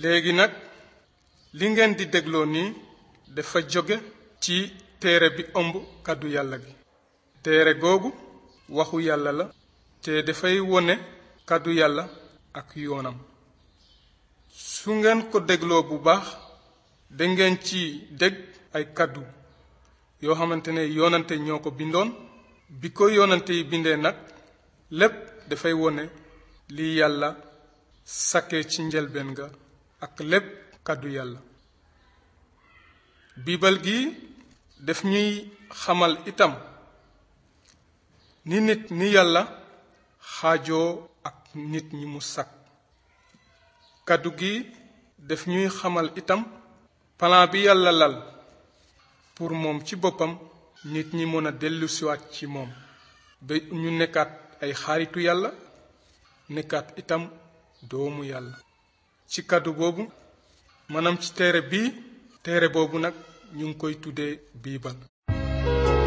léegi nag li ngeen di dégloo nii dafa jóge ci téere bi ëmb kàddu yàlla gi téere googu waxu yàlla la te dafay wone kàddu yàlla ak yoonam su ngeen ko dégloo bu baax dangeen ci dégg ay kàddu yoo xamante ne yoonante ñoo ko bindoon bi ko yoonante yi bindee nag lépp dafay wone li yàlla sakkee ci njëlbeen ga ak lépp kàddu yàlla biibal gi daf ñuy xamal itam ni nit ni yàlla xaajoo ak nit ñi mu sakk kàddu gi daf ñuy xamal itam plan bi yàlla lal pour moom ci boppam nit ñi mën a dellusiwaat ci moom ba ñu nekkaat ay xaaritu yàlla nekkaat itam doomu yàlla ci kàddu boobu maanaam ci téere bii téere boobu nag ñu ngi koy tuddee biibal